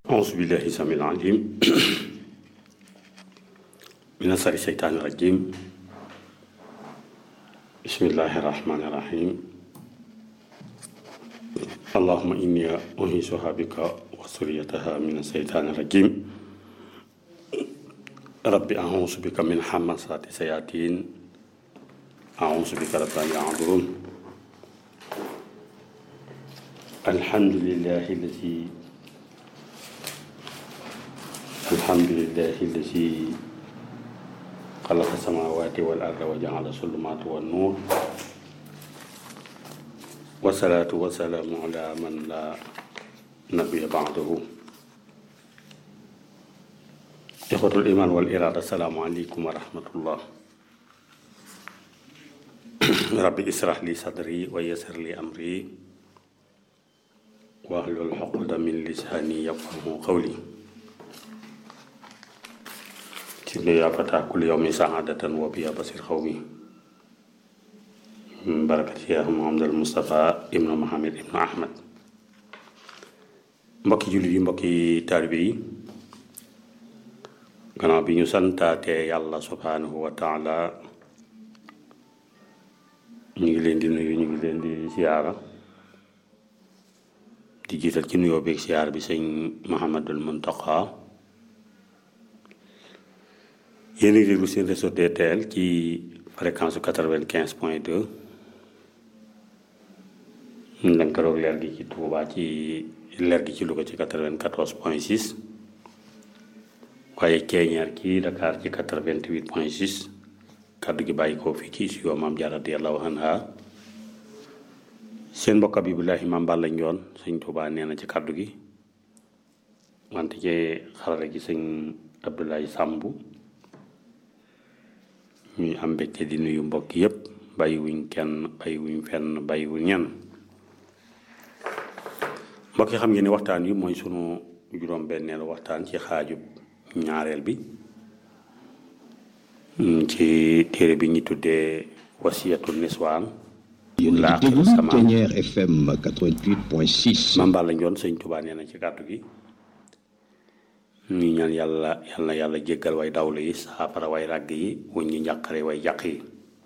أعوذ بالله السميع العليم من شر الشيطان الرجيم بسم الله الرحمن الرحيم اللهم إني أنيسها بك وذريتها من الشيطان الرجيم ربي أعوذ بك من همزات الشياطين أعوذ بك رب أن يحضرون الحمد لله الذي الحمد لله الذي خلق السماوات والأرض وجعل الظلمات والنور والصلاة والسلام على من لا نبي بعده إخوة الإيمان والإرادة السلام عليكم ورحمة الله ربي اسرح لي صدري ويسر لي أمري واحلل عقدة من لساني يفقهوا قولي تبني يا فتاة كل يوم سعادة وبيا بصير قومي من بركة يا محمد المصطفى ابن محمد ابن أحمد mbokki jullit yi mbokki taalibe yi gannaaw bi ñu santaatee yàlla subhanahu wa taala ñu ngi leen di nuyu ñu ngi leen di siyaara di jiital ci nuyoo beeg siyaar bi sëñ Mouhamadul Muntaqa yéen a ngi déglu seen réseau DTL ci fréquence su quatre-vingt-quinze point deux lënkaloog leer gi ci Touba ci leer gi ci Louga ci quatre-vingt-quatorze point six waaye ceeñeer ci Dakar ci quatre-vingt-huit point six kaddu gi bàyyi ko fii ci studio Maam Jaara radiyallaahu anha seen mbokk Abibulahi Maam Balla Njoon sëñ Touba nee na ci kaddu gi wante ci xarala gi sëñ Abdoulaye Sàmbu ñuy am mbégte di nuyu mbokk yépp bàyyiwuñ kenn bàyyiwuñ fenn bàyyiwuñ ñenn mbokk yi xam ngeen ni waxtaan wi mooy sunu juróom-benneelu waxtaan ci xaajub ñaareel bi ci téere bi ñu tuddee wasiyatu niswaan yéen a ngi déglu Ténière FM 88.6. Maam Balla Njoon sëñ Tuubaa nee na ci kàddu gi ñu ñaan yàlla yal na yàlla jéggal way dawlu yi saafara way ràgg yi wuñ ñi njàqare way jàq yi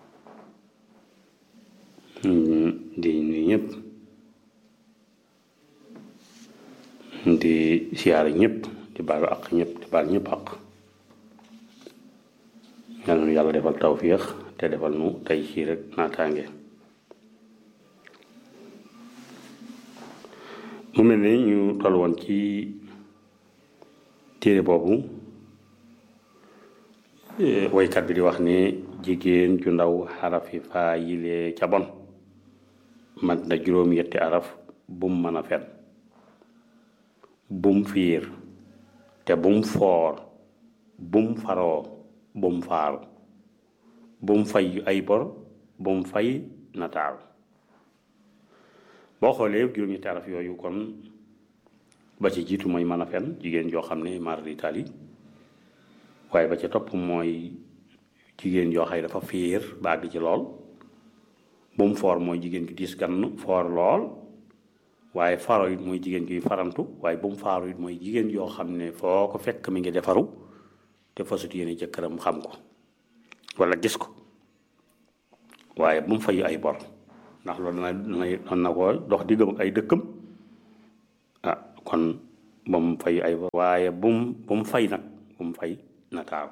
di nuyu ñëpp di siyaare ñëpp di baalu àq ñëpp di baal ñëpp àq yal na yàlla defal tawfiix te defal nu tey ci rek naataange mu mel ni ñu toll woon ci téere boobu woykat bi di wax ne jigéen ju ndaw xarafi faa yilee ca bon mat na juróom yetti araf bum mën a fen bum fiir te bum foor bum faroo bum faaru bum fay ay bor bum fay nataaru boo xoolee juróom ñetti araf yooyu kon ba ci jiitu mooy mën a fen jigéen joo xam ne mar d'Italie waaye ba ca topp mooy jigéen joo xay dafa fiir ba àgg ci lool bu mu foor mooy jigéen gi diis gann foor lool waaye faro it mooy jigéen gi farantu waaye bu mu faaru it mooy jigéen yoo xam ne foo ko fekk mi ngi defaru te fasut yéene jëkkëram xam ko wala gis ko waaye bu mu fayu ay bor ndax loolu dana dana na ko dox diggam ak ay dëkkam ah kon ba mu fay ay waaye bu mu bu mu fay nag bu mu fay nataaw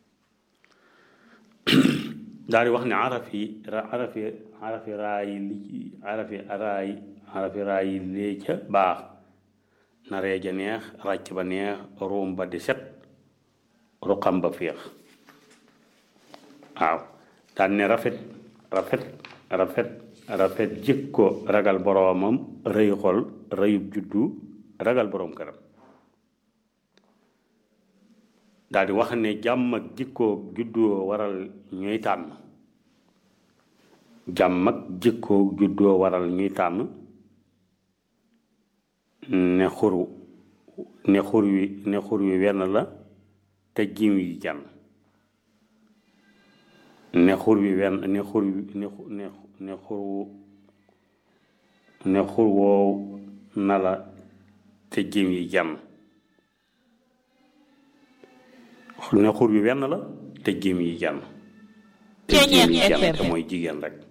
daal di wax ne arafi arafi arafi raayi li arafi raayi arafi raayi lee ca baax na reeja neex ràcc ba neex ruum ba di set ruqam ba féex waaw daan ne rafet rafet rafet rafet jikko ragal boroomam rëy xol rëyub juddu ragal boroom këram daal di wax ne jàmm ak jikkoo juddoo waral ñuy tànn jàmm ak jikkoo juddoo waral ñuy tànn ne xuru ne xur wi ne xur wi wenn la te jiw yi jan ne xur wi wenn ne xur wi ne ne ne xur ne xur woow na la te jiw yi jan ne xur bi wenn la te jéem yi jenn te jéem yi jenn te mooy jigéen rek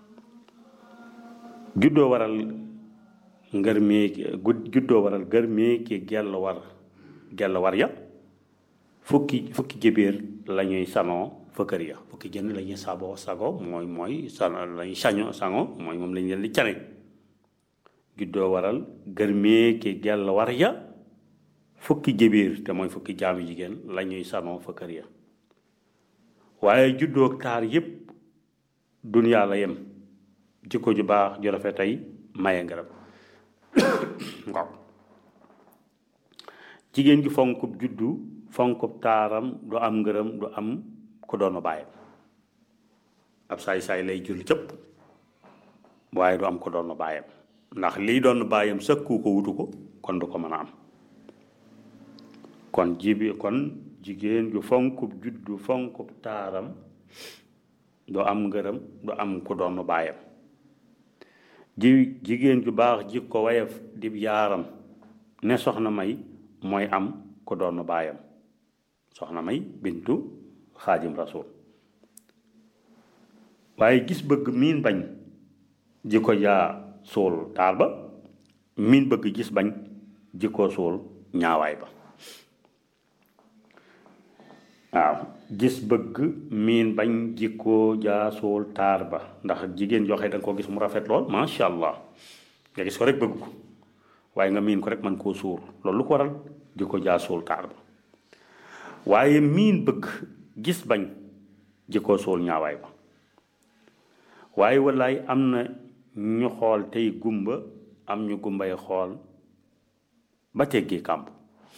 juddoo waral ngër meeki juddoo waral ngër meeki gell war gell war ya fukki fukki jëbéer la ñuy sanoo fa kër ya fukki jënn la ñuy saboo sago mooy mooy san lañuy saño sango mooy moom lañ leen di cane juddoo waral ngër meeki gell war ya fukki jëbéer te mooy fukki jaamu jigéen la ñuy sanoo fa kër ya waaye juddoo taar yépp duniyaa la yem jikko ju baax ju rafet tey maye ngërëm waaw jigéen gi fonkub juddu fonkub taaram du am ngërëm du am ko doonu bàyyam ab saay-saay lay jul cëpp waaye du am ko doonu bàyyam ndax lii doon bàyyam sëkku ko wutu ko kon du ko mën a am kon jibi kon jigéen ju fonkub juddu fonkub taaram du am ngërëm du am ku doon baayam ji jigéen ju baax jikko wayef dib yaaram ne soxna may mooy am ku doon baayam soxna may bintu xaadim rasul waaye gis bëgg miin bañ jikko jaa suul taar ba miin bëgg gis bañ jikko suul ñaawaay ba waaw gis bëgg miin bañ jikkoo jaasool taar ba ndax jigéen joxe da nga ko gis mu rafet lool macha allah nga gis ko rek bëgg ko waaye nga miin ko rek man koo suur loolu lu ko waral jikko jaasool taar ba waaye miin bëgg gis bañ jikkoo suul ñaawaay ba waaye wallaay am na ñu xool tey gumba am ñu gumbay xool ba teggi kàmb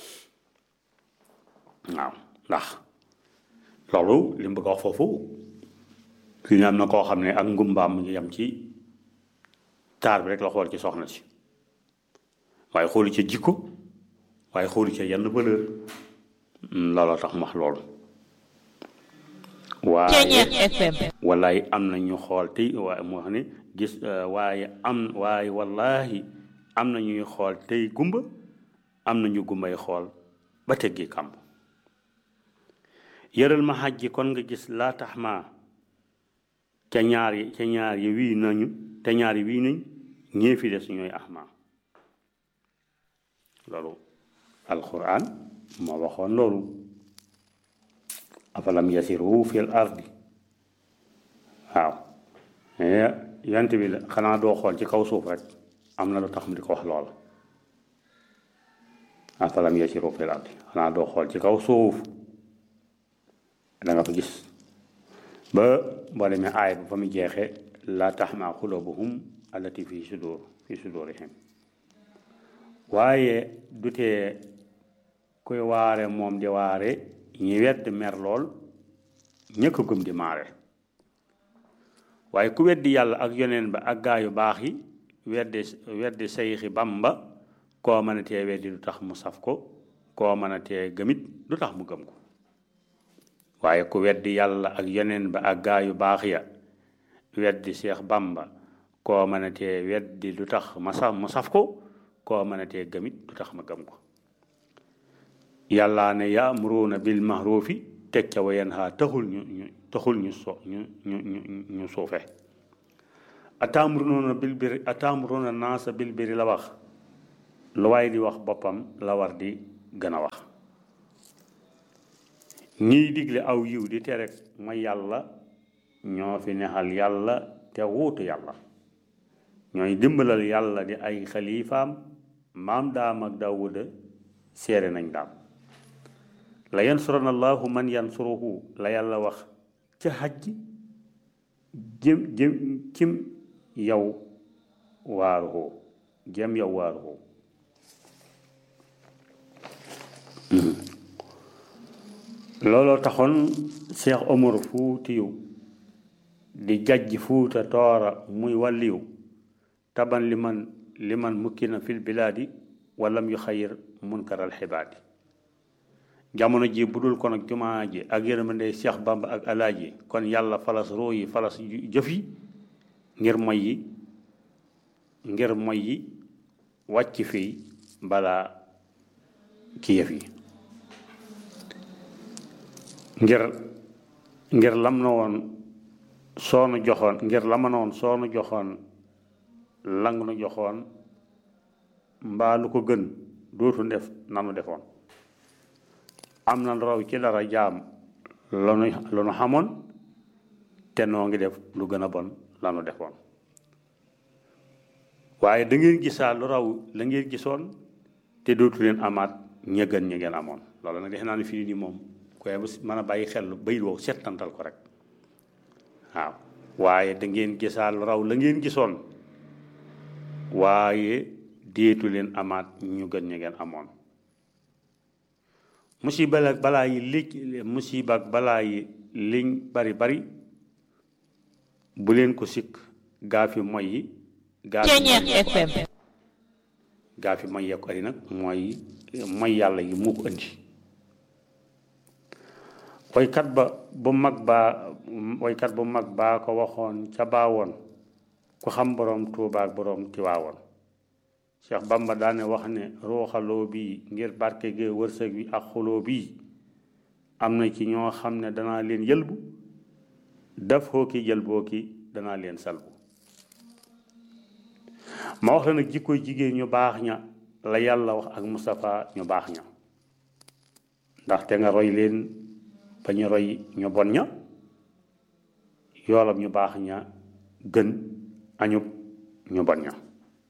waaw ndax loolu li mu bëgg a wax foofu fi ñu am na koo xam ne ak ngumbaam mu ngi yem ci taar bi rek la xool ci soxna si waaye xoolu ca jikko waaye xoolu ca yenn valeur looloo tax mu wax loolu waaye wallaay am na ñu xool tey waaye moo xam ne gis waaye am waaye wallahi am na ñuy xool tey gumba am na ñu gumbay xool ba teggi kàmb yëral ma xaj ji kon nga gis laa tax ma ca ñaar yi ca ñaar yi wii nañu te ñaar yi wii nañ ñee fi des ñooy ahma loolu alquran moo waxoon loolu afalam yasiru fil ardi waaw yant bi la xanaa doo xool ci kaw suuf rek am na lu tax mu di ko wax loola afalam yasiru fil ardi xanaa doo xool ci kaw suuf da nga fa gis ba boo demee aay ba fa mu jeexee laa taxma xulubuhum allati fi sudur fi sudurihim waaye du tee kuy waare moom di waare ñi wedd mer lool ñëkk gëm di maare waaye ku weddi yàlla ak yoneen ba ak gaa yu baax yi weddi weddi sayxi bamba koo mën a tee weddi du tax mu saf ko koo mën a tee gëmit du tax mu gëm ko waaye ku weddi yàlla ak yeneen ba ak gaa yu baax ya weddi seex bamba koo mën a tee weddi lu tax ma saf ma saf ko koo mën a tee gëmit du tax ma gëm ko yàlla ne yaamuruuna bil mahrufi teg ca wa yanha taxul ñu ñu taxul ñu so ñu ñu ñu ñu suufe ataamuruuna bil biri ataamuruuna naasa bil biri la wax lu waay di wax boppam la war di gën a wax ñiy digle aw yiw di tere mooy yàlla ñoo fi nexal yàlla te wuutu yàlla ñooy dimbalal yàlla di ay xalifaam maam daam ak daawuda seere nañ daam la yansuran allahu man yansuruhu la yàlla wax ca xaj jëm jëm cim yow waaruhu jëm yow waaruhu looloo taxoon Cheikh Omar Fuutiyu di jajj fuuta toora muy wàlliw taban li man li man mukkina fil bilaadi walam yu xayir munkaral xibaadi jamono ji bu dul kon ak jumaa ji ak yërmande Cheikh Bamba ak alaaji kon yàlla falas roo yi falas jëf yi ngir moy yi ngir moy yi wàcc fii balaa ki yëf yi ngir ngir lam na woon soonu joxoon ngir lama na woon soonu joxoon lang nu joxoon mbaa lu ko gën dootu def nanu defoon am na raw ci dara jaam lanu lanu xamoon te noo ngi def lu gën a bon lanu defoon waaye da ngeen gisaa lu raw la ngeen gisoon te dootu leen amaat ña gën ña ngeen amoon loolu nag defe naa ne fii nii moom koy mën a bàyyi xel bayit woo settantal ko rek waaw waaye da ngeen gisaa lu raw la ngeen gisoon waaye déetu leen amaat ñu gën ña ngeen amoon musiba ak balaa yi li musiba ak balaa yi liñ bari bari bu leen ko sikk gaa fi moy yi gaa fi gaa fi moy yekk ari nag mooy mooy yàlla yi moo ko indi woykat ba bu mag baa woykat bu mag baa ko waxoon ca baawoon ku xam boroom Tuubaa ak boroom Tiwaawoon Cheikh Bamba daane wax ne ruuxaloo bii ngir barke ge wërsëg wi ak xuloo bii am na ci ñoo xam ne danaa leen yëlbu daf xoo ki jëlboo ki danaa leen salbu ma wax la nag jikko jigéen ñu baax ña la yàlla wax ak Moustapha ñu baax ña ndaxte nga roy leen ba ñu roy ñu bon ña yoolam ñu baax ña gën añub ñu bon ña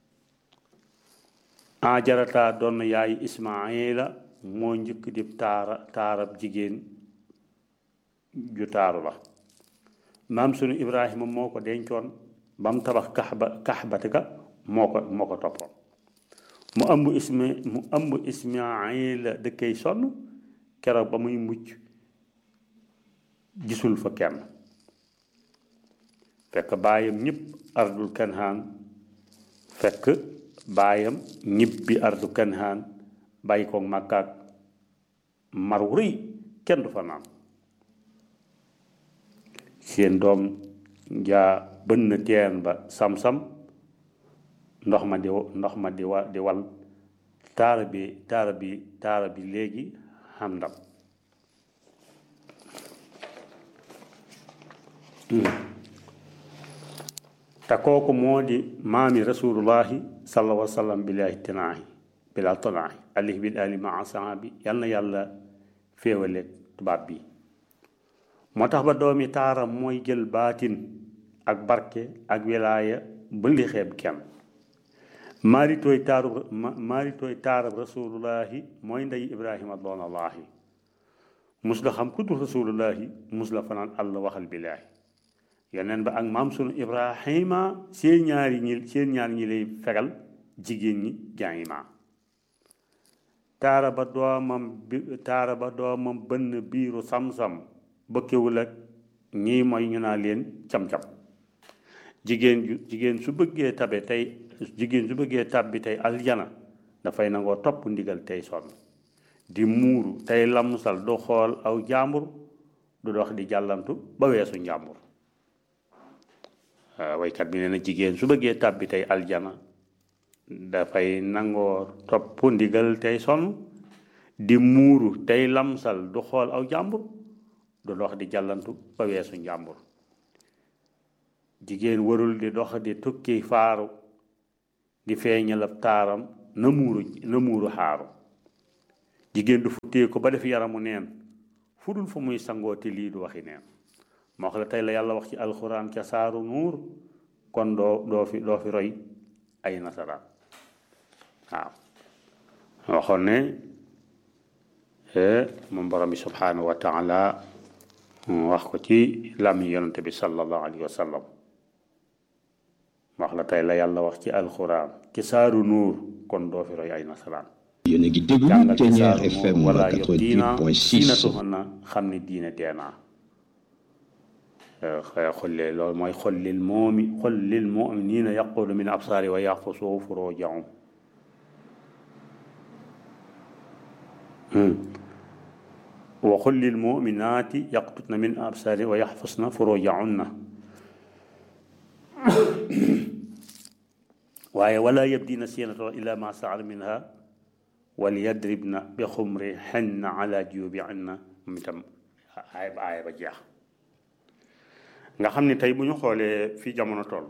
ajarata doon yaay ismaila moo njëkk di taara taarab jigéen ju taaru la maam sunu ibrahima moo ko dencoon ba mu tabax kaxba kaxbati ka moo ko moo ko toppoon mu ëmb isma mu ëmb ismaila dëkkay sonn keroog ba muy mucc gisul fa kenn fekk baayam ñëpp ardul kanhaan fekk baayam ñibbi ardu kanhaan bàyyi ko màkkaak mar wu rëy kenn du fa naan seen doom jaa bënn teen ba sam-sam ndox ma di ndox ma di wa di wal taara bi taara bi taara bi léegi xam ndam te kooku moo di maami rasulullahi sallallahu alayhi wa sallam bilaahi tinaahi bilaa tonaahi alih bil ali maa sahaabi yal na yàlla féewale tubaab bi moo tax ba doomi taaram mooy jël baatin ak barke ak wilaaya ba li xeeb kenn maaritooy taarub maaritooy taarab rasulullahi mooy ndey ibrahima doonallaahi mus la xam ku dul rasulullahi mus la fanaan àll waxal billaahi yeneen ba ak maam sunu ibrahima seen ñaari ñi seen ñaari ñi lay fegal jigéen ñi jaayima taara ba doomam bi taara ba doomam bënn biiru sam-sam bëkkewul ak ñii mooy ñu naa leen cam-cam jigéen ju jigéen su bëggee tabe tey jigéen su bëggee tab bi tey aljana dafay nangoo topp ndigal tey sonn di muuru tey lamsal du xool aw jàmbur du dox di jàllantu ba weesu njàmbur waykat bi nee na jigéen su bëggee tab bi tey aljana dafay nangoo topp ndigal tey sonn di muuru tey lamsal du xool aw jàmbur du dox di jàllantu ba weesu njàmbur jigéen warul di dox di tukki faaru di feeñal ab taaram na muuru na muuru xaaru jigéen du futtee ko ba def yaramu neen fu dul fu muy sangooti lii du waxi neen moo wax la tey la yàlla wax ci alxuraan ca saaru nuur kon doo doo fi doo fi roy ay nasaraan waaw waxoon ne moom borom bi subhanahu wa taala wax ko ci làmmi yonante bi sallallahu alayhi wa sallam wax la tey la yàlla wax ci alxuraan ci saaru nuur kon doo fi roy ay nasaraan yéen a ngi déglu Ténière FM wala yob diina 88.6 siinatuhun na xam ne diine deenaa xollee loolu mooy xollil moomi xollil muminina yaqulu min absaari wa yaxfusu furujahum wa xollil muminaati yaqtutna min absaari wa yaxfusna furujahunna waaye wala yabdina siinata illa ma saar minha wal yadribna bi xumri xenna ala juyubihinna moom itam aaya ba aaya ba jeex nga xam ne tey bu ñu xoolee fii jamono toll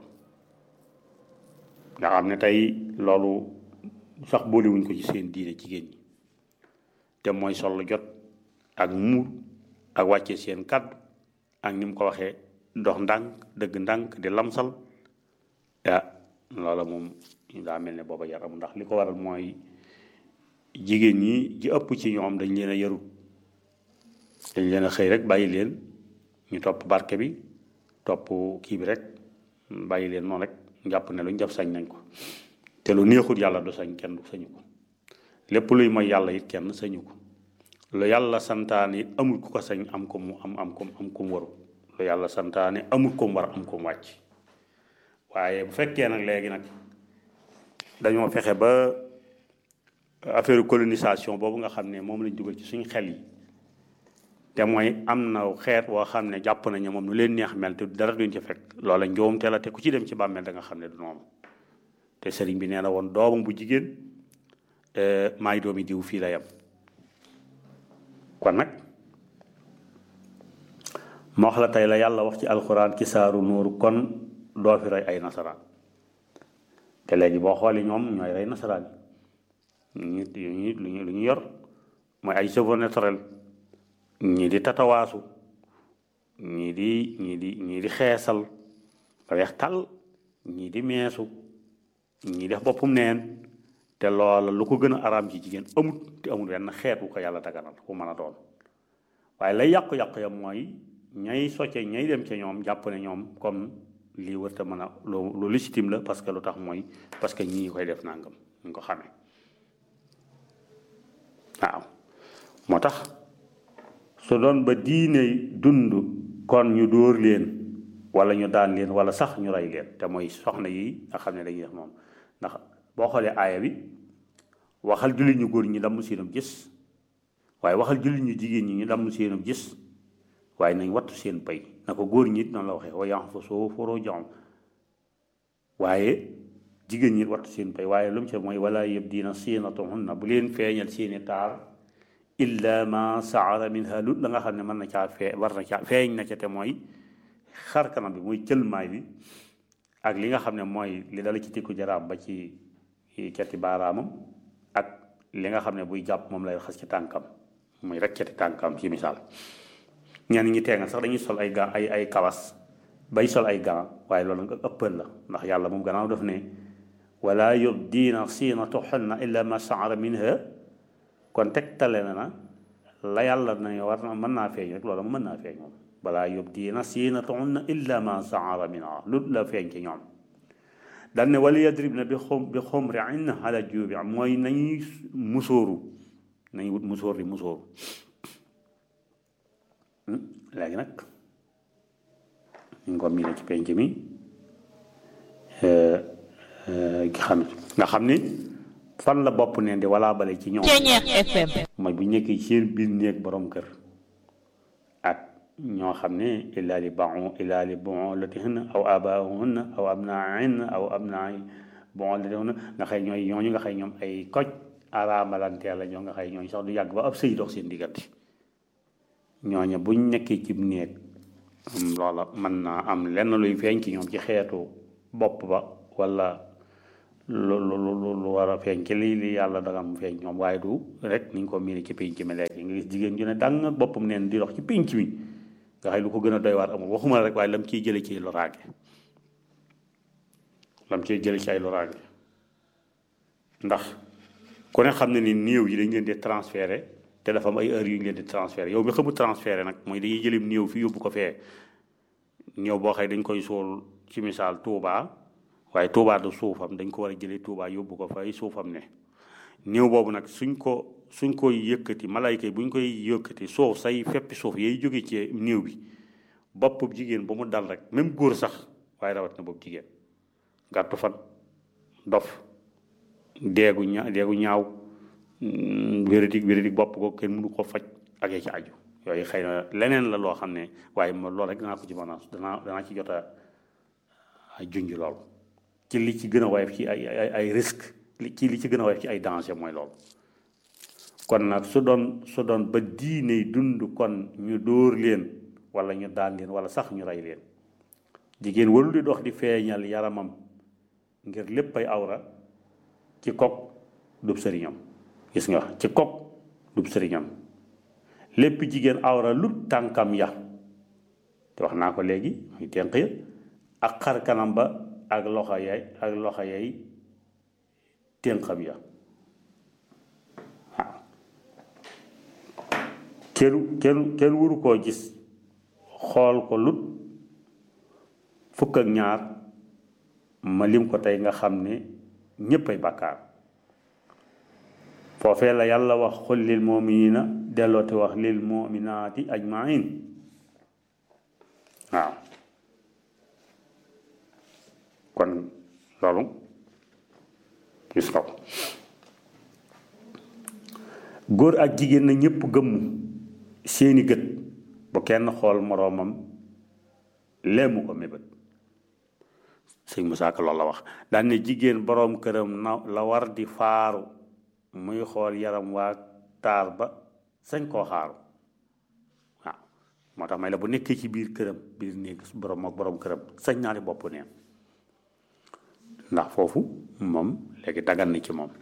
nga xam ne tey loolu sax boolewuñ ko ci seen diine jigéen ñi te mooy sol jot ak muur ak wàcce seen kàddu ak ni mu ko waxee dox ndànk dëgg ndànk di lamsal ah loola moom daa mel ne booba yar amul ndax li ko waral mooy jigéen ñi ji ëpp ci ñoom dañ leen a yarut dañ leen a xëy rek bàyyi leen ñu topp barke bi topp kii bi rek bàyyi leen noonu rek jàpp ne luñ def sañ nañ ko te lu neexut yàlla du sañ kenn du sañu ko lépp luy mooy yàlla it kenn sañu ko lu yàlla santaane it amul ku ko sañ am ko mu am am ko am ko mu waru lu yàlla santaane amul ko mu war am ko mu wàcc waaye bu fekkee nag léegi nag dañoo fexe ba affaire colonisation boobu nga xam ne moom lañ dugal ci suñ xel yi te mooy am na xeet woo xam ne jàpp nañu moom nu leen neex mel te dara duñ ci fekk loola njoomte la te ku ci dem ci bàmmeel da nga xam ne du noonu te sëriñ bi nee na woon doomam bu jigéen maay doomi diw fii la yem kon nag moo wax la tey la yàlla wax ci alxuraan ci saaru nuuru kon doo fi rey ay nasaraan te léegi boo xoolee ñoom ñooy rey nasaraan yi ñu lu ñu lu ñu yor mooy ay cheveux naturel ñii di tatawaasu ñii di ñii di ñii di xeesal ba weex tàll ñii di meesu ñii def boppum neen te loola lu ko gën a araam ci jigéen amut te amul wenn xeet wu ko yàlla daganal ku mën a doon waaye lay yàqu-yàqu ya mooy ñay socce ñay dem ca ñoom jàpp ne ñoom comme lii wërta mën a lu lu légitime la parce que lu tax mooy parce que ñii koy def nangam ñu ko xamee waaw moo tax su doon ba diine dund kon ñu dóor leen wala ñu daan leen wala sax ñu rey leen te mooy soxna yi nga xam ne dañuy def moom ndax boo xoolee aaya bi waxal jullit ñu góor ñi damm seenam gis waaye waxal jullit ñu jigéen ñi ñu damm seenam gis waaye nañ wattu seen pay na ko góor ñi it noonu la waxee wa yanfa soo foroo jom waaye jigéen ñi wattu seen pay waaye lu mu ci mooy wala yëpp dina siinatuhunna bu leen feeñal seeni taar illa ma saara minha lu la nga xam ne mën na caa fee war na caa feeñ na ca te mooy xar kanam bi muy cëlmaay bi ak li nga xam ne mooy li dala ci tikku jaraam ba ci cati baaraamam ak li nga xam ne buy jàpp moom lay xas ci tànkam muy rek cati tànkam ci misaal ñenn ñi teengal sax dañuy sol ay ga ay ay kawas bay sol ay gants waaye loolu nga ëppal la ndax yàlla moom gannaaw daf ne wala yubdiina siinatahunna illa ma saara minha kon tegtale na na la yàlla na war na mën naa feeñ rek loolu mën naa feeñ moom balaa yubdiina siinatahunna illa ma saara minha lu la feeñ ci ñoom dal ne wala yadribna bi xum bi xumrin ala juubi mooy nañuy musóoru nañu wut musóor di musóoru léegi nag ñu ko miine ci penc mi xam nga xam ni fan la bopp neen di walaa bale ci ñoom mooy bu nekkee ci seen biir néeg borom kër ak ñoo xam ne illaa li bon illaa li bon la tihinna aw abaahunna aw abnaahinna aw abnaay bon la tihinna nga xëy ñooy ñooñu nga xëy ñoom ay koj araamalanteel la ñoo nga xëy ñooñu sax du yàgg ba ab sëy dox seen diggante ñooñu buñ nekkee ci néeg loola mën naa am lenn luy feeñ ci ñoom ci xeetu bopp ba wala lu lu lu lu war a feeñ ci lii li yàlla danga am feeñ ñoom waaye du rek niñ ko miiri ci pénc mi léegi nga gis jigéen ju ne dang ak boppam neen di dox ci pénc mi nga xëy lu ko gën a doy waar amul waxuma rek waaye lam ciy jële ci loraage lam ciy jële ci ay loraage ndax ku ne xam ne ni néew yi dañ leen di transféré te dafa am ay heures yu ñu leen di transféré yow mi xamul transféré nag mooy dañuy jëlim néew fi yóbbu ko fee néew boo xëy dañ koy suul ci misaal Touba waaye Touba du suufam dañ ko war a jëlee Touba yóbbu ko fay suufam ne néew boobu nag suñ ko suñ koy yëkkati malayka yi buñ koy yëkkati suuf say feppi suuf yay jóge ci néew bi bopp jigéen ba mu dal rek même góor sax waaye rawat na bopp jigéen gàttu fan dof deegu ña deegu ñaaw wéradik wéradik bopp ko kenn mënu ko faj ak ya ci aju yooyu xëy na leneen la loo xam ne waaye ma loolu rek danaa ko ci mën a danaa danaa ci jot a junj loolu ci li ci gën a woyof ci ay ay ay risque ci li ci gën a woyof ci ay danger mooy loolu kon nag su doon su doon ba diine dund kon ñu dóor leen wala ñu daan leen wala sax ñu rey leen jigéen warul di dox di feeñal yaramam ngir lépp ay awra ci kok dub sëriñam gis nga ci kok dub sëriñam lépp jigéen awra lu tànkam ya te wax naa ko léegi muy tenq ya ak xar kanam ba ak loxo yay ak loxo yay tenqam ya waaw kenn kenn kenn waru koo gis xool ko lut fukk ak ñaar ma lim ko tey nga xam ne ñépp ay bàkkaar foofee la yàlla wax xul lil muminina delloote wax lil muminaati ajmain waaw kon loolu gis nga ko góor ak jigéen na ñépp gëmm seeni gët bu kenn xool moroomam leemu ko mébét sëñ Musaa Ka loolu la wax daan ne jigéen boroom këram na la war di faaru muy xool yaram waa taar ba sañ koo xaaru waaw moo tax may la bu nekkee ci biir këram biir néeg boroom ak boroom këram sañ naa di bopp neen ndax foofu moom léegi dagan na ci moom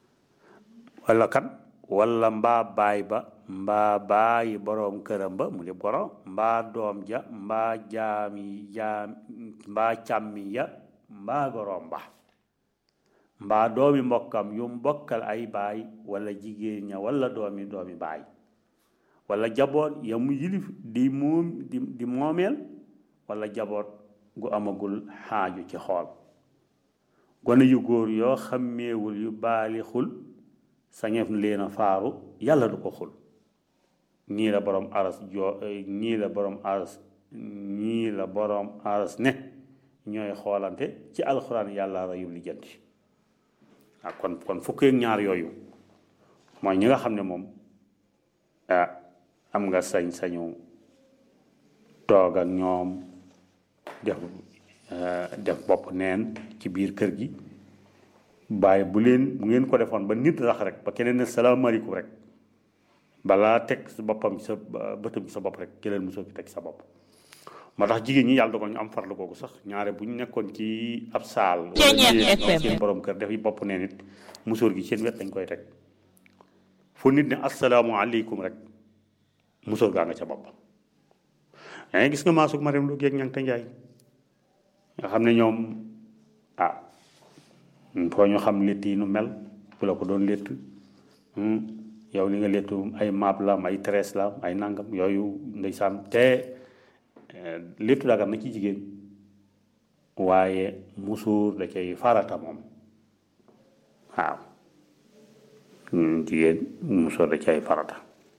walla kan walla mbaa baay ba mbaa baayi boroom këram ba mu di goro mbaa doom ja mbaa jaami jaam mbaa càmmi ya mbaa goroom ba mbaa doomi mbokkam yu mbokkal ay baay walla jigéen ña walla doomi doomi baay walla jaboot ya mu yilif di moom di di moomeel walla jaboot gu amagul xaaju ci xool gone yu góor yoo xàmmeewul yu baali xul sañeef leen a faaru yàlla du ko xul ñii la borom aras joo ñii la borom aras ñii la borom aras ne ñooy xoolante ci alxuraan yàlla rayul lijjanti ah kon kon fukki ak ñaar yooyu mooy ñi nga xam ne moom ah am nga sañ-sañu toog ak ñoom def def bopp neen ci biir kër gi bàyyi bu leen bu ngeen ko defoon ba nit rax rek ba keneen ne salaamaaleykum rek balaa teg sa boppam sa bëtam sa bopp rek jëlal mosoo fi teg sa bopp moo tax jigéen ñi yàlla dogal ñu am farlu googu sax ñaare bu ñu nekkoon ci ab saal wala seen borom kër def yi bopp nee nit musóor gi seen wet dañ koy teg fu nit ne asalaamaaleykum rek musóor gaa nga ca bopp yaa gis nga maasug Mariam lu géeg ñang te njaay nga xam ne ñoom ah foo ñu xam létt yi nu mel bu la ko doon létt yow li nga léttu ay maab la am ay treize la am ay nangam yooyu ndeysaan te léttu dagar na ci jigéen waaye musuur da cay farata moom waaw jigéen musuur da cay farata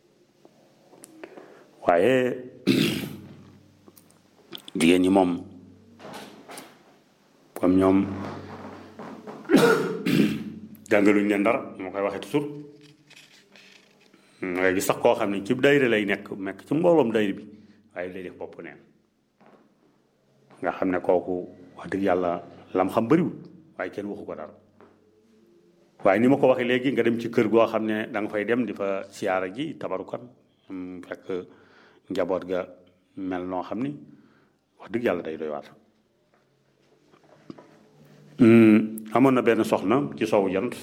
waaye jigéen ñi moom comme ñoom jàngaluñ leen dara moo koy waxee toujours ngay gis sax koo xam ne ci dayre lay nekk nekk ci mbooloom dayre bi waaye lay def bopp neen nga xam ne kooku wax dëgg yàlla lam xam bëriwul waaye kenn waxu ko dara waaye ni ma ko waxee léegi nga dem ci kër goo xam ne da nga fay dem di fa siyaara ji tabarukan fekk njaboot ga mel noo xam ni wax dëgg yàlla day doy waat amoon na benn soxna ci sowu jant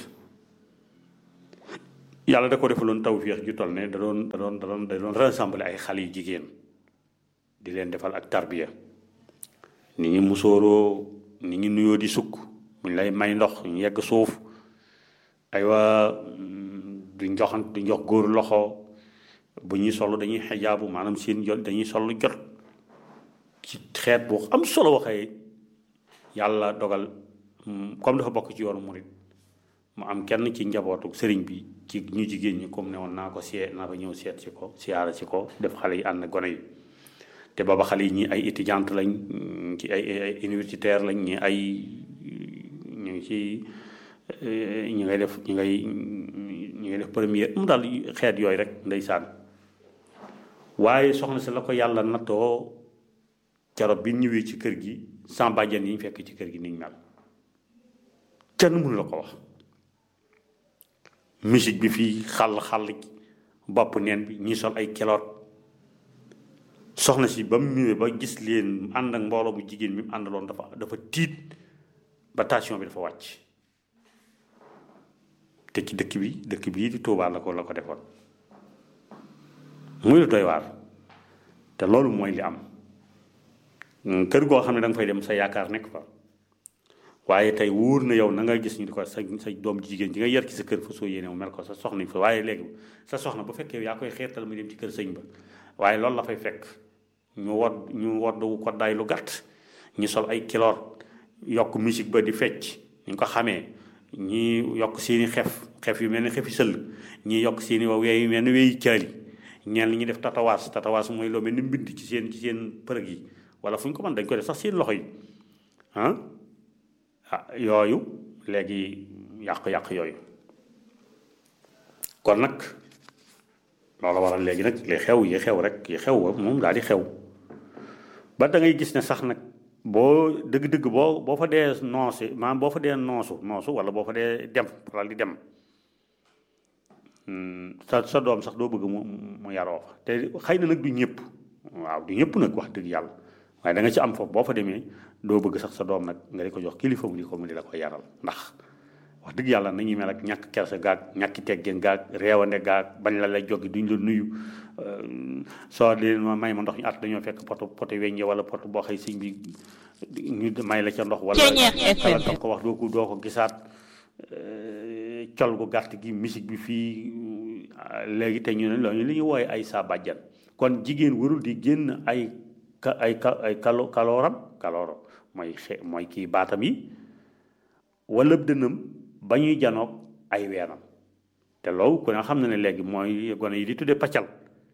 yàlla da ko defaloon tawféex ju toll ne da doon da doon da doon da doon rassembler ay xale yu jigéen di leen defal ak tarbiya ni ñi musóoroo ni ñi nuyoo di sukk buñ lay may ndox ñu yegg suuf aywa duñ joxant duñ jox góor loxo bu ñuy sol dañuy xijaabu maanaam seen jot dañuy sol jot ci xeet bu am solo waxee yàlla dogal comme dafa bokk ci yoonu murit mu am kenn ci njabootu sëriñ bi ci ñu jigéen ñi comme ne woon naa ko seet naa ko ñëw seet ci ko siyaara ci ko def xale yi ànd gone yi te booba xale yi ñi ay étudiante lañ ci ay ay universitaire lañ ñi ay ñu ngi ci ñu ngay def ñu ngay ñu ngay def première mu daal xeet yooyu rek ndeysaan waaye soxna si la ko yàlla nattoo carob bi ñëwee ci kër gi sans bàjjen yi ñu fekk ci kër gi niñ mel kenn mënu la ko wax musique bi fii xàll xàll bopp neen bi ñi sol ay keloot soxna si ba mu ñëwee ba gis leen ànd ak mbooloo mu jigéen mi mu àndaloon dafa dafa tiit ba tension bi dafa wàcc te ci dëkk bi dëkk bii di Tuubaa la ko la ko defoon muy lu doy waar te loolu mooy li am kër goo xam ne da nga fay dem sa yaakaar nekk fa waaye tey wóor na yow na nga gis ñu di ko sa sa doom jigéen ji nga yar ci sa kër fa soo yéene mu mel ko sa soxna fa waaye léegi sa soxna bu fekkee yaa koy xeetal mu dem ci kër sëñ ba waaye loolu la fay fekk ñu wod ñu wodd ko daay lu gàtt ñu sol ay kiloor yokk musique ba di fecc ñu ko xamee ñi yokk seeni xef xef yu mel ni xefi sëll ñi yokk seeni wa weey yu mel ni weeyi caali ñeen li ñuy def tatawaas tatawaas mooy loo mel ni mbind ci seen ci seen përëg yi wala fu ñu ko mën dañ ko def sax seen loxo yi ah ah yooyu léegi yàq-yàq yooyu kon nag loolu waral léegi nag li xew yi xew rek yi xew moom daal di xew ba da ngay gis ne sax nag boo dëgg-dëgg boo boo fa dee noosi maanaam boo fa dee noosu noosu wala boo fa dee dem wala di dem sa sa doom sax doo bëgg mu mu yaroo fa te xëy na nag du ñëpp waaw du ñëpp nag wax dëgg yàlla waaye da nga ci am foofu boo fa demee doo bëgg sax sa doom nag nga di ko jox kilifa mu di ko mu di la ko yaral ndax wax dëgg yàlla nañuy mel ak ñàkk kersa gaag ñàkki teggin gaag réewande gaag bañ la lay joggi duñ la nuyu soo leen ma may ma ndox ñu at dañoo fekk poto poto weññe wala poto boo xëy sëñ bi ñu may la ca ndox wala wala ko wax doo ko doo ko gisaat col gu gàtt gi musique bi fii léegi te ñu ne loolu li ñu wooye ay saa bàjjan kon jigéen warul di génn ay ka ay ka ay kalo kalooram kalooro mooy xe mooy kii baatam yi wala dënam ba ñuy janoog ay weenam te loolu ku ne xam na ne léegi mooy gone yi di tuddee paccal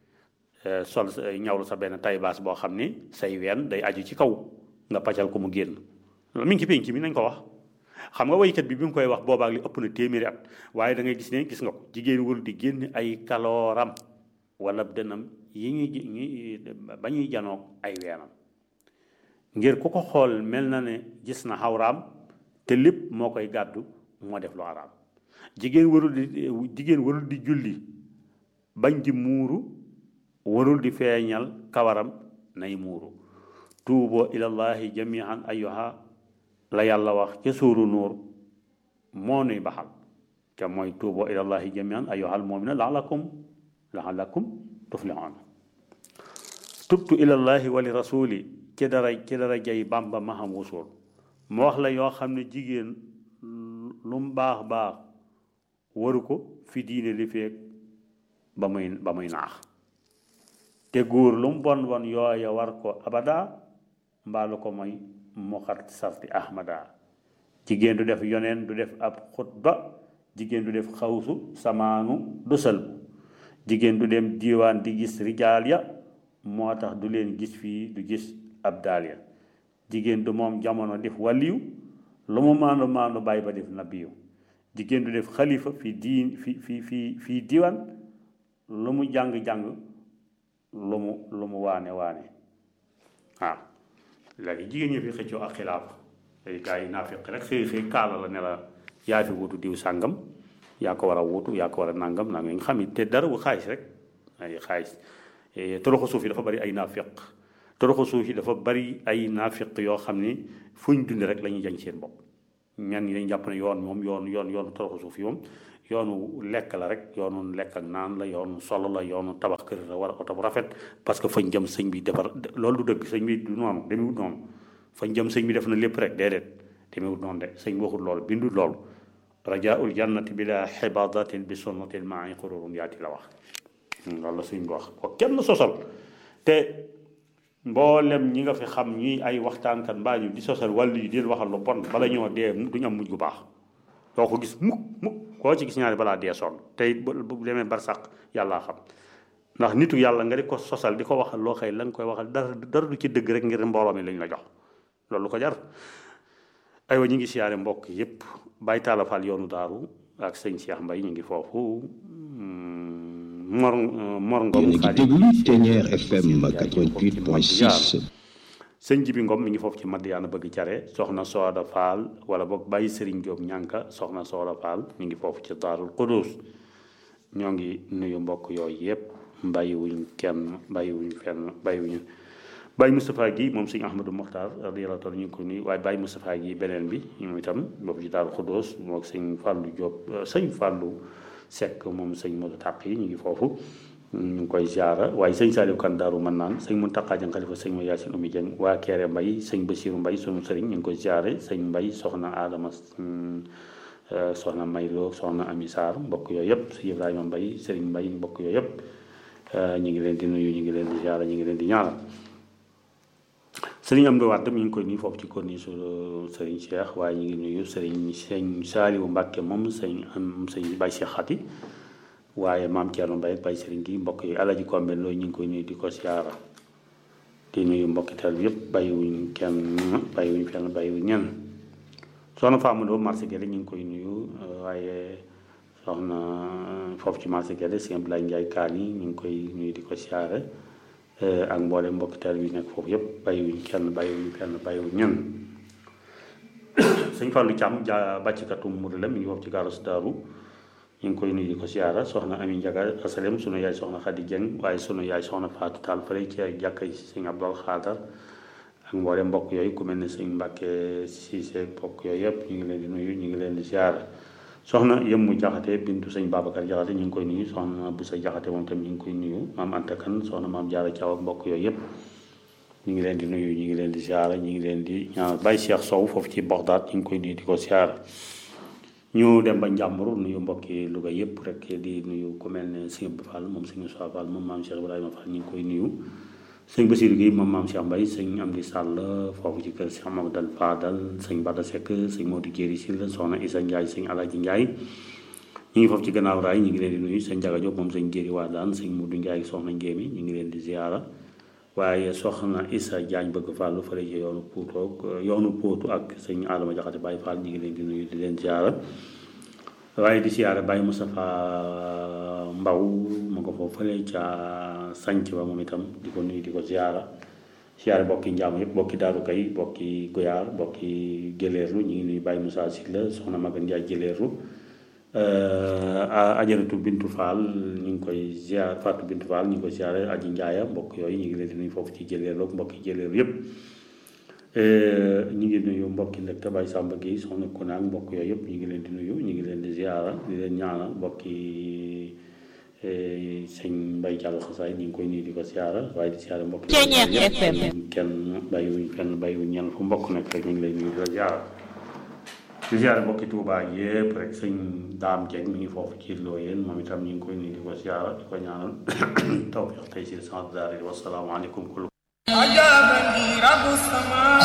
sol ñawlu sa benn tay baas boo xam ni say ween day aju ci kaw nga paccal ko mu génn loolu mi ngi ci penc mi nañ ko wax xam nga waykat bi bi mu koy wax boobaak li ëpp na téeméeri at waaye da ngay gis ne gis nga ko jigéen warul di génn ay kalooram wala dënam yi ñuy ba ñuy janoog ay weenam ngir ku ko xool mel na ne gis na xawraam te lépp moo koy gàddu moo def lu araam jigéen warul di jigéen warul di julli bañ di muuru warul di feeñal kawaram nay muuru tuuboo ilallahi jamian ayyuha la yàlla wax ca suuru nuur moo nuy baxal te mooy tuuboo ilallahi jamian ayyuhal mu'mina laalakum laalakum tuflihun tubtu ilallahi wa li rasuli ci dara ci dara jay bamba maham wusul mu wax la yoo xam ne jigéen lu mu baax baax waru ko fi diine li feeg ba muy ba muy naax te góor lu mu bon bon yooya war ko abada mbaalu ko mooy mu xat sarti ahmada jigéen du def yoneen du def ab xutba jigéen du def xawsu samaanu du sëlbu jigéen du dem diiwaan di gis rijaal ya moo tax du leen gis fii du gis ab daal ya jigéen du moom jamono def waliyu lu mu maandu maandu bàyyi ba def nabiyu jigéen du def xalifa fi diin fi fi fi fii diiwaan lu mu jàng-jàng lu mu lu mu waane waane waaw léegi jigéen ñi fi xëccoo ak xilaaf ay gars yi naafiq rek xëy xëy kaala la ne la yaa fi wutu diw sàngam yaa ko war a wutu yaa ko war a nàngam naa nga xam te dara bu xaalis rek ay xaalis toroxo suuf yi dafa bari ay naafiq toroxo suuf yi dafa bari ay naafiq yoo xam ni fu ñu dund rek la ñuy jañ seen bopp ñan ñi dañ jàpp ne yoon moom yoon yoon yoonu toroxo suuf yi moom yoonu lekk la rek yoonu lekk ak naan la yoonu solo la yoonu tabax kër la war a oto bu rafet parce que fañ jëm sëñ bi defar loolu du dëgg sëñ bi du noonu demewut noonu fañ jëm sëñ bi def na lépp rek déedéet demewut noonu de sëñ bi waxul loolu bindul loolu rajaul jannati bila xibadatin bi sunnatin maa xururum yaati la wax loolu la sëñ bi wax ko kenn sosal te mboolem ñi nga fi xam ñi ay waxtaankat mbaa ñu di sosal wàllu yi di waxal lu bon bala ñoo dee duñu am mujj gu baax doo ko gis mukk mukk koo ci gis ñaari balaa dee sonn tey bu demee barsàq yàllaa xam ndax nitu yàlla nga di ko sosal di ko waxal loo xëy la nga koy waxal dara dara du ci dëgg rek ngir mbooloo mi lañ la jox loolu ko jar aywa ñu ngi siyaare mbokk yépp bàyyi taala faal yoonu daaru ak sëñ Cheikh Mbay ñu ngi foofu mor mor ngom yéen a ngi déglu Ténière FM 88.6 sëñ Jibi Ngom mi ngi foofu ci Madiyaana bëgg care soxna Sooda Faal wala boog bàyyi Sëriñ Jóob ñànka soxna Sooda Faal mi ngi foofu ci Daarul Quddus ñoo ngi nuyu mbokk yooyu yëpp bàyyiwuñ kenn bàyyiwuñ fenn bàyyiwuñu Baye Moustapha gi moom sëñ Ahmadou Mokhtar radiyallahu taala ñu ngi ko nuyu waaye Baye Moustapha gi beneen bi moom itam boobu ci Daaru Xuddoos moom sëñ Fallou Diop sëñ Fallou Seck moom sëñ Modou Tàq yi ñu ngi foofu ñu ngi koy ziara waaye sëñ Saliou Kan Daaru mën naan sëñ Mountakha Dieng xalifa sëñ ma Yacine Oumy Dieng waa Kéré Mbay sëñ Bassirou Mbay sunu sëriñ ñu ngi koy ziare sëñ Mbay soxna Adama soxna Maylo soxna Ami Sarr mbokk yooyu yëpp sëñ Ibrahima Mbay sëriñ Mbay mbokk yooyu yëpp ñu ngi leen di nuyu ñu ngi leen di ziara ñu ngi leen di ñaanal sëriñ Amdi Wàdd mi ngi koy nuyu foofu ci corniche su sëriñ Cheikh waaye ñu ngi nuyu sëriñ sëñ Saaliwu Mbàkke moom sëñ am sëñ Bay Cheikh Xati waaye maam Thierno Mbaye Bay sëriñ gi mbokk yi Alaji Kombe looyu ñu ngi koy nuyu di ko siyaara di nuyu mbokki taal bi yëpp bàyyiwuñ kenn bàyyiwuñ fenn bàyyiwuñ ñenn soxna Famadou marché Guède ñu ngi koy nuyu waaye soxna foofu ci marché Guède sëñ Abdoulaye Ndiaye Kaan yi ñu ngi koy nuyu di ko siyaare ak mboolem mbokki taal bi nekk foofu yëpp bàyyiwuñ kenn bàyyiwuñ fenn bàyyiwuñ ñenn sëñ Fallou Thiam ja bàccikatu Mouride la mi ngi foofu ci gaaru Daaru ñu ngi koy nuyu di ko siyaara soxna Ami Njaga asalem sunu yaay soxna Xadi Jeng waaye sunu yaay soxna Faatu Taal fële ci jàkka yi sëñ Abdul Xaadar ak mboolem mbokk yooyu ku mel ne sëñ Mbàkke Siise mbokk yooyu yëpp ñu ngi leen di nuyu ñu ngi leen di siyaara soxna Yemmu Jaxate bintu sëñ Babacar Jaxate ñu ngi koy nuyu soxna bu sa Jaxate moom tam ñu ngi koy nuyu maam Anta Kan soxna maam Jaara Caw ak mbokk yooyu yëpp ñu ngi leen di nuyu ñu ngi leen di siyaara ñu ngi leen di ñaanal Baye Cheikh Sow foofu ci Baxdaad ñu ngi koy nuyu di ko siyaara ñu dem ba njàmbur nuyu mbokki Louga yëpp rek di nuyu ku mel ne sëñ Abdou Fall moom sëñ Moussa Fall moom maam Cheikh Ibrahima Fall ñu ngi koy nuyu sëñ Bassirou Guèye moom maam Cheikh Mbaye sëñ Amdi Sall foofu ci kër Cheikh Mamadou Fadal sëñ Bada Seck sëñ Modou Jéeri Sylla soxna Issa Ndiaye sëñ Alaaji Ndiaye ñu ngi foofu ci gannaaw raay ñu ngi leen di nuyu sëñ Jaga Diop moom sëñ Jéeri Wadaan sëñ Modou Ndiaye soxna Njéemi ñu ngi leen di ziara waaye soxna Issa Diagne bëgg Fall fële ci yoonu Pouto yoonu Pouto ak sëñ Adama Jaxate Baye Fall ñu ngi leen di nuyu di leen ziara waaye di siyaare Baye Moustapha Mbaw mu ko foofu fële ca sanc ba moom itam di ko nuyu di ko siyaara siyaare bokki njaam yëpp bokki daaru kay bokki goyaar bokki gëleerlu ñu ngi nuyu Baye Moussa Sylla soxna Magan Ndiaye gëleerlu ajaratu Bintu Fall ñu ngi koy ziar Fatou Bintu Fall ñu ngi koy siyaare aji njaaya mbokk yooyu ñu ngi leen di nuyu foofu ci gëleerlu ak mbokki gëleerlu yëpp ñu ngi nuyu mbokki ndek te Baye Samba Guèye soxna Konaak mbokk yooyu yëpp ñu ngi leen di nuyu ñu ngi leen di ziara di leen ñaanal mbokki sëñ Mbaye Diallo xasaay ñu ngi koy nuyu di ko ziara waaye di ziara mbokki kenn bàyyiwuñ kenn bàyyiwuñ ñenn fu mbokk nekk rek ñu ngi lay nuyu di la ziara di ziara mbokki Touba yëpp rek sëñ Daam Dieng mi ngi foofu ci Looyeen moom itam ñu ngi koy nuyu di ko ziara di ko ñaanal tawfiq tey si sant daari wasalaamaaleykum kullu أجابني رب السماء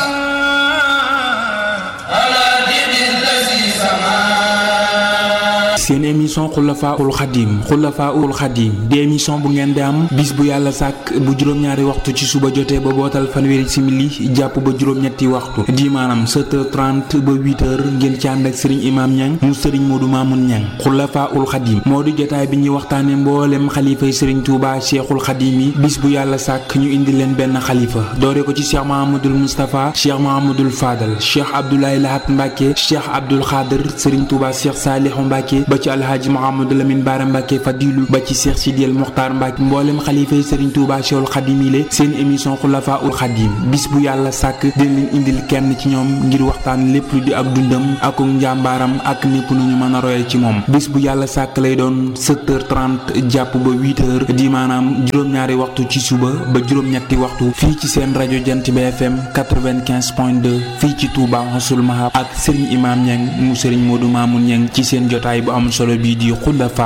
على دين الذي سماه seen émission xulafaul xadim xulafaul xadim di émission bu ngeen di am bis bu yàlla sàkk bu juróom-ñaari waxtu ci suba jotee ba bootal fanweeri simili jàpp ba juróom-ñetti waxtu di maanaam 7h30 ba 8h ngeen ci ànd ak sëriñ imaam ñang mu sëriñ moodu maamun ñang xulafaul xadim moo di jotaay bi ñuy waxtaane mboolem xalifay sëriñ tuuba cheikhul xadim yi bis bu yàlla sàkk ñu indi leen benn xalifa doore ko ci cheikh mahamadul moustapha cheikh mahamadul fadal cheikh abdoulaye lahat mbàkke cheikh abdul xaadir sëriñ tuuba cheikh saalihu mbàkke ba ci alhaaji Mouhamadou Lamine Bara Mbacke Fadilu ba ci Cheikh Sidiel Mokhtar Mbacke mboolem xalifa yi Serigne Touba Cheikhul Khadim yi seen émission Khulafa ul Khadim bis bu yàlla sàkk dina leen indil kenn ci ñoom ngir waxtaan lépp lu di ak dundam ak njàmbaaram ak népp nu ñu mën a royal ci moom bis bu yàlla sàkk lay doon 7h30 jàpp ba 8h di maanaam juróom-ñaari waxtu ci suba ba juróom-ñetti waxtu fii ci seen rajo Jant bi FM 95.2 fii ci Touba Hosul Mahab ak Serigne Imam Niang mu Serigne Modou Mamoun Niang ci seen jotaay bu am solo bii di Khulafa